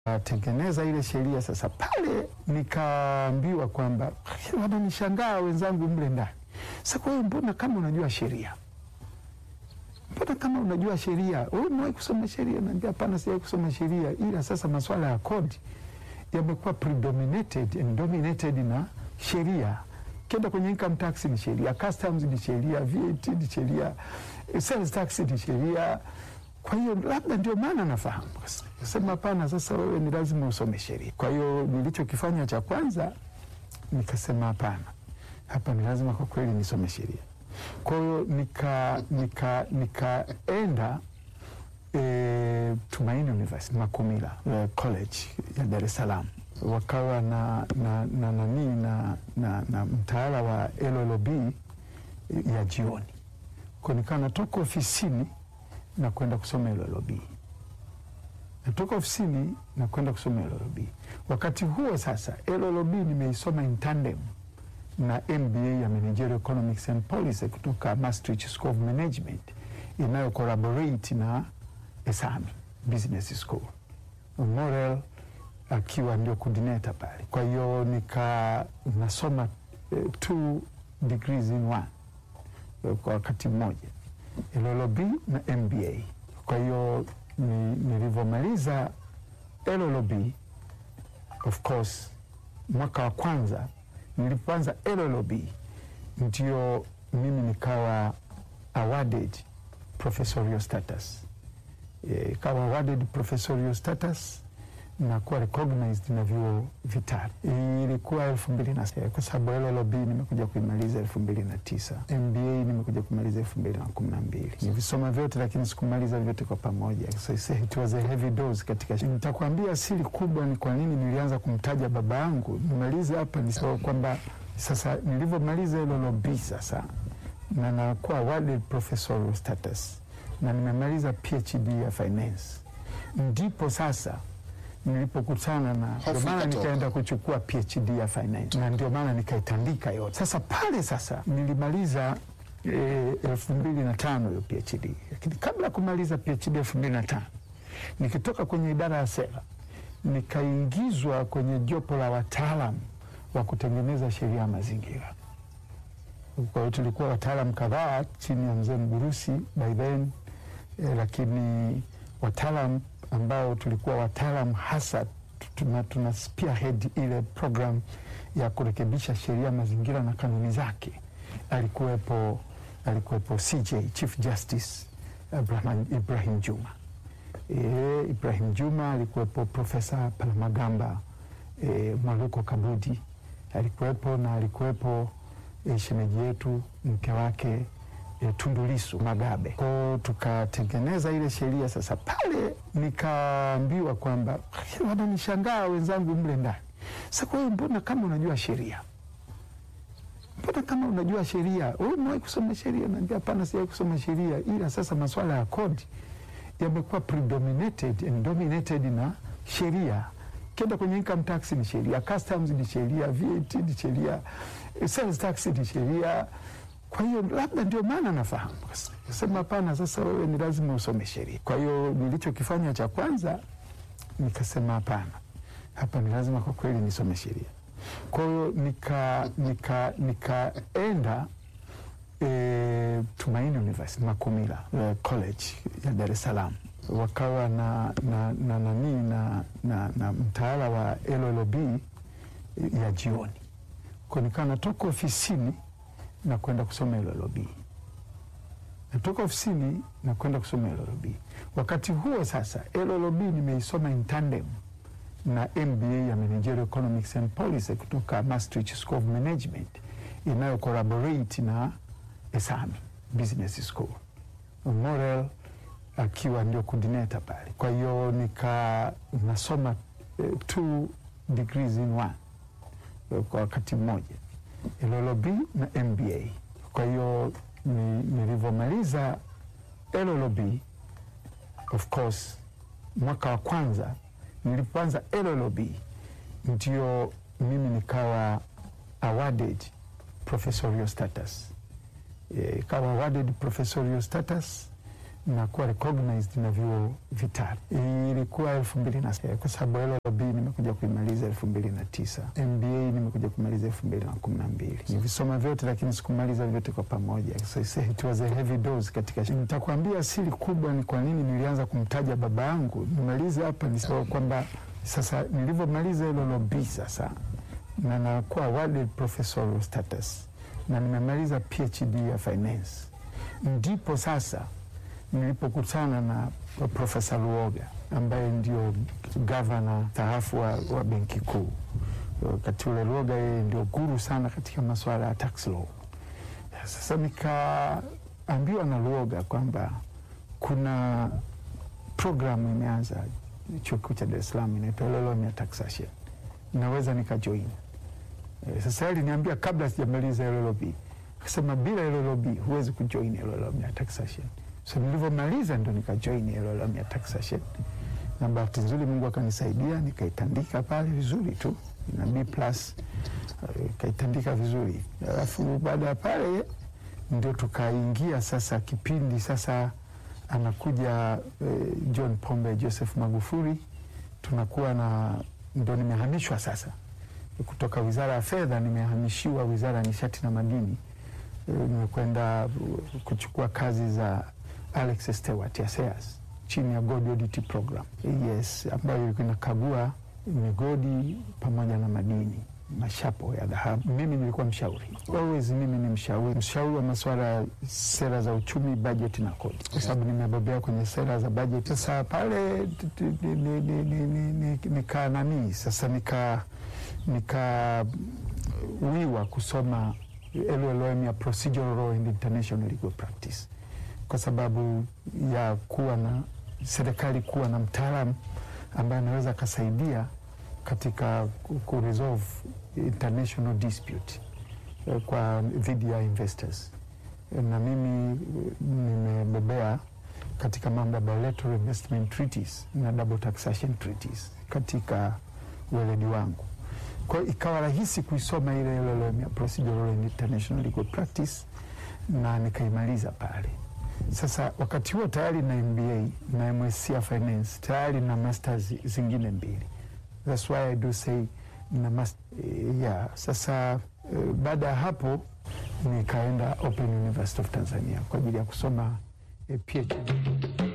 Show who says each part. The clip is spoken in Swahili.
Speaker 1: tengeneza ile sheria sasa, pale nikaambiwa kwamba wananishangaa wenzangu mle ndani. Sasa kwa hiyo, mbona kama unajua sheria, mbona kama unajua sheria, wewe umewahi kusoma sheria? Naambia hapana, sijawahi kusoma sheria, ila sasa masuala ya kodi yamekuwa predominated and dominated na sheria. Kenda kwenye income tax ni sheria, customs ni sheria, VAT ni sheria, sales tax ni sheria. Kwa hiyo labda ndio maana nafahamu. Sema hapana, sasa wewe ni lazima usome sheria. Kwa hiyo nilichokifanya cha kwanza nikasema hapana, hapa ni lazima kwa kweli nisome sheria. Kwa hiyo nika nika nikaenda e, Tumaini University Makumila e, College ya Dar es Salaam wakawa na na na nani na, na, na mtaala wa LLB ya jioni, kwa nikawa natoka ofisini na kwenda kusoma LLB, natoka ofisini na kwenda kusoma LLB. Wakati huo sasa LLB nimeisoma in tandem na MBA ya Managerial Economics and Policy kutoka Maastricht School of Management inayo collaborate na ESAMI Business School, Morel akiwa ndio coordinator pale. Kwa hiyo nika nasoma eh, two degrees in one eh, kwa wakati mmoja LLB na MBA. Kwa hiyo ni, nilivyomaliza LLB of course mwaka wa kwanza nilipoanza LLB ndio mimi nikawa awarded professorial status e, kawa awarded professorial status na kuwa recognized na vyuo vitatu. Ilikuwa elfu mbili na sita kwa sababu LLB nimekuja kuimaliza elfu mbili na tisa MBA nimekuja kumaliza elfu mbili na kumi na mbili Nivisoma vyote lakini sikumaliza vyote kwa pamoja, so it was a heavy dose katika. Nitakwambia siri kubwa ni kwa nini nilianza kumtaja baba yangu. Nimalize hapa ni so kwamba sasa nilivyomaliza LLB sasa na nakuwa awarded professorial status na nimemaliza PhD ya finance, ndipo sasa nilipokutana na ndio maana nikaenda kuchukua PhD ya finance na ndio maana nikaitandika yote. Sasa pale sasa nilimaliza e, elfu mbili na tano hiyo PhD, lakini kabla ya kumaliza PhD elfu mbili na tano nikitoka kwenye idara ya sera nikaingizwa kwenye jopo la wataalam wa kutengeneza sheria ya mazingira. Kwa hiyo tulikuwa wataalam kadhaa chini ya mzee Mgurusi by then e, lakini wataalam ambao tulikuwa wataalam hasa tuna, tuna spearhead ile program ya kurekebisha sheria mazingira na kanuni zake. Alikuwepo, alikuwepo CJ Chief Justice Ibrahim, Ibrahim Juma e, Ibrahim Juma alikuwepo, Profesa Palamagamba e, Mwaluko Kabudi alikuwepo na alikuwepo e, shemeji yetu mke wake E, Tundu Lissu Magabe. Kwa tukatengeneza ile sheria sasa, pale nikaambiwa kwamba wananishangaa wenzangu mle ndani. Sasa kwa hiyo, mbona kama unajua sheria, mbona kama unajua sheria, wewe umewahi kusoma sheria? Naambia hapana, sijawahi kusoma sheria, ila sasa masuala ya kodi yamekuwa predominated and dominated na sheria. Kenda kwenye income tax ni sheria, customs ni sheria, VAT ni sheria, sales tax ni sheria kwa hiyo labda ndio maana nafahamu. Sema hapana, sasa wewe ni lazima usome sheria. Kwa hiyo nilichokifanya cha kwanza nikasema hapana, hapa ni lazima kwa kweli nisome sheria. Kwa hiyo nika nika nikaenda e, Tumaini University Makumila e, College ya Dar es Salaam wakawa na na na nani na, na, na mtaala wa LLB ya jioni, kwa nikawa natoka ofisini na kwenda kusoma LLB. Natoka ofisini na kwenda kusoma LLB. Wakati huo sasa LLB nimeisoma in tandem na MBA ya Managerial Economics and Policy kutoka Maastricht School of Management inayo collaborate na ESAMI Business School, Morel akiwa ndio coordinator pale. Kwa hiyo nika nasoma eh, two degrees in one eh, kwa wakati mmoja LLB na MBA. Kwa hiyo ni, nilivyomaliza LLB of course mwaka wa kwanza nilipoanza LLB ndio mimi nikawa awarded professorial status e, kawa awarded professorial status na kuwa recognized na vyuo vitatu. Ilikuwa elfu mbili na kwa sababu LLB nimekuja kuimaliza elfu mbili na tisa MBA nimekuja kumaliza elfu mbili na kumi na mbili Nivisoma vyote lakini sikumaliza vyote kwa pamoja, so it was a heavy dose katika. Nitakuambia siri kubwa ni kwa nini nilianza kumtaja baba yangu. Nimalize hapa ni so kwamba sasa nilivyomaliza LLB sasa na nakuwa awarded professorial status na nimemaliza PhD ya finance, ndipo sasa nilipokutana na Profesa Luoga ambaye ndio gavana taafu wa, wa benki kuu. Wakati ule Luoga yeye ndio guru sana katika masuala ya tax law. Sasa nikaambiwa na Luoga kwamba kuna programu imeanza chuo kikuu cha Dar es Salaam inaitwa LLM ya taxation, naweza nikajoin. E, sasa aliniambia kabla sijamaliza LLB, akasema bila LLB huwezi kujoin LLM ya taxation. So nilivyomaliza ndo nikajoin LLM ya taxation, na bahati nzuri Mungu akanisaidia nikaitandika pale vizuri tu na B plus ikaitandika vizuri. Alafu baada ya pale ndio tukaingia sasa kipindi sasa anakuja eh, John Pombe Joseph Magufuli, tunakuwa na ndo nimehamishwa sasa kutoka Wizara ya Fedha nimehamishiwa Wizara ya Nishati na Madini. E, nimekwenda kuchukua kazi za Alex Stewart ya SEAS chini ya Gold Audit Program. Yes, ambayo ilikuwa inakagua migodi pamoja na madini mashapo ya dhahabu. Mimi nilikuwa mshauri always, mimi ni mshauri, mshauri wa masuala ya sera za uchumi, bajeti na kodi, kwa sababu nimebobea kwenye sera za bajeti. Sasa pale nika nani sasa nika nikawiwa kusoma LLM ya Procedural Law and International Legal Practice kwa sababu ya kuwa na serikali kuwa na mtaalamu ambaye anaweza akasaidia katika kuresolve international dispute kwa dhidi ya investors, na mimi nimebobea katika mambo ya bilateral investment treaties na double taxation treaties katika weledi wangu. Kwa hiyo ikawa rahisi kuisoma ile LLM ya Procedural and International Legal Practice na nikaimaliza pale. Sasa wakati huo tayari na MBA na MSc ya finance tayari na masters zingine mbili. That's why I do say na master, yeah. Sasa uh, baada ya hapo nikaenda Open University of Tanzania kwa ajili ya kusoma uh, PhD.